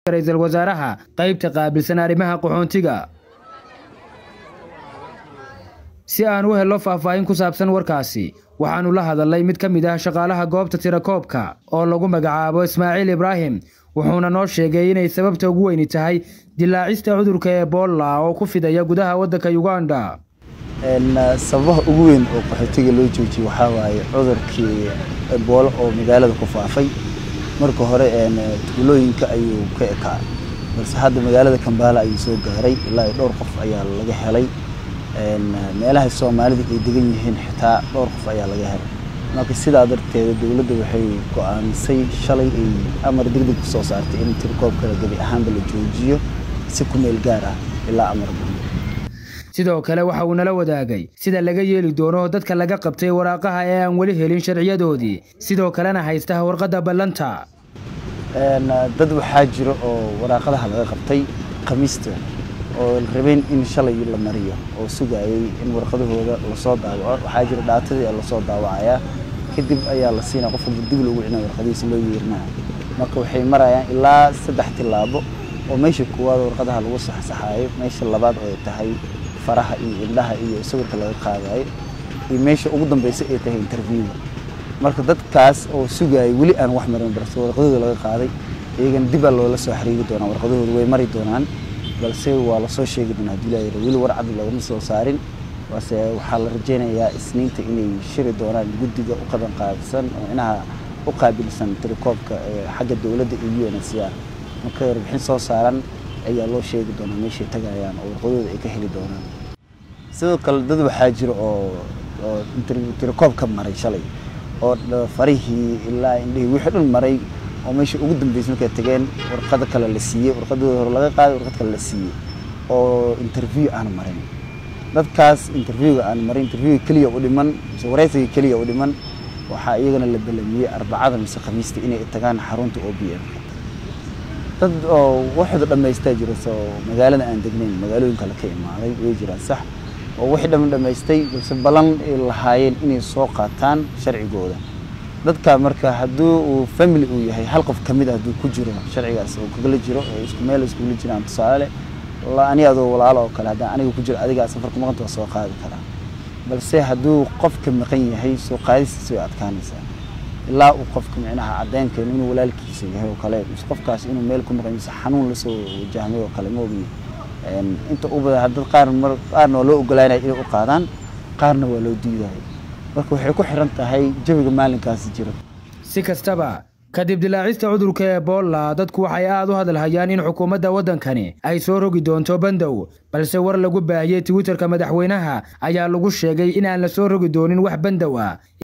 ra-iisul wasaaraha qaybta qaabilsan arrimaha qaxoontiga si aan u helo faahfaahin ku saabsan warkaasi waxaanu la hadalnay mid ka mid ah shaqaalaha goobta tirakoobka oo lagu magacaabo ismaaciil ibraahim wuxuuna noo sheegay inay sababta ugu weyni tahay dilaacista cudurka ebola oo ku fidaya gudaha waddanka uganda sababaha ugu weyn oo qaxootiga loo joojiyey waxaa waaye cudurkii eboolo oo magaalada ku faafay marka hore tuulooyinka ayuu ka ekaa balse hadda magaalada kambaala ayuu soo gaaray ilaa iyo dhowr qof ayaa laga helay meelaha soomaalida ay degan yihiin xitaa dhowr qof ayaa laga helay marka sidaa darteeda dowladda waxay go-aamisay shalay ay amar degdeg ku soo saartay in tirkoobkala gebi ahaanba la joojiyo si ku meel gaar ah ilaa amar dambe sidoo kale waxa uu nala wadaagay sida laga yeeli doono dadka laga qabtay waraaqaha ee aan weli helin sharciyadoodii sidoo kalena haysta warqadda ballanta dad waxaa jira oo waraaqadaha laga qabtay khamiista oo rabeen in shalay la mariyo oo sugayay in warqadahooda lasoo daawaco waxaa jira dhaatadii lasoo daawacayaa kadib ayaa la siinaya qof walba dib loogu cinaya warqadihiisa loo yeerinaya marka waxay marayaan ilaa saddex tilaabo oo meesha koowaad warqadaha lagu saxsaxaayo meesha labaad oo ay tahay faraha iyo indhaha iyo sawirka laga qaadayo iyo meesha ugu dambeysa ay tahay interviewga marka dadkaas oo sugayay weli aan wax marin balse warqadooda laga qaaday iyagana dibaa loola soo xiriiri doonaa warqadahooda way mari doonaan balse waa lasoo sheegi doonaa hadii laa weli war cad loogama soo saarin balse waxaa la rajaynayaa isniinta inay shiri doonaan guddiga u qaban qaabsan oo inaha u qaabilsan tirikoobka xagga dowladda iyo u n c r marka warbixin soo saaran ayaa loo sheegi doonaa meeshay tagayaan oo warqadooda ay ka heli doonaan sidoo kale dad waxaa jira oo oo tirikoob ka maray shalay oo farihii ilaa indhihii wixii dhan maray oo meesha ugu dambeysay markay tageen warqada kale la siiyey warqadooda hore laga qaaday warqad kale la siiyey oo interview aan marin dadkaas interviewga aan marin interviewga keliya u dhiman mise wareysiga keliya u dhiman waxaa iyagana la belamiyey arbacada mise khamiista inay tagaan xarunta o b m dad oo waxooda dhammaystaa jira soo magaalada aan degnayn magaalooyin kale ka imaaday way jiraan sax oo wixii dham dhammaystay balse ballan ay lahaayeen inay soo qaataan sharcigooda dadka marka hadduu uu family uu yahay hal qof ka mid ah hadduu ku jiro sharcigaas oo kagala jiro oo isku meel iskugula jiraan tusaale ani adoo walaalo oo kale haddaan aniga ku jiro adigaa safarka maqanta waa soo qaadi karaa balse hadduu qofka maqan yahay soo qaadistiisa way adkaanaysaa ilaa uu qofka micnaha caddeynkeenu inuu walaalkiisa yahay oo kale mise qofkaas inuu meel ku maqan mise xanuun lasoo wajahmay oo kale ma ogiye inta u badan dad qaar mar qaarna waa loo ogolaanaya inay u qaadaan qaarna waa loo diidayo marka waxay ku xiran tahay jawiga maalinkaasi jiro si kastaba kadib dilaacista cudurka ebola dadku waxay aad u hadalhayaan in xukuumadda waddankani ay soo rogi doonto bandow balse war lagu baahiyey twitterka madaxweynaha ayaa lagu sheegay in aan la soo rogi doonin wax bandow ah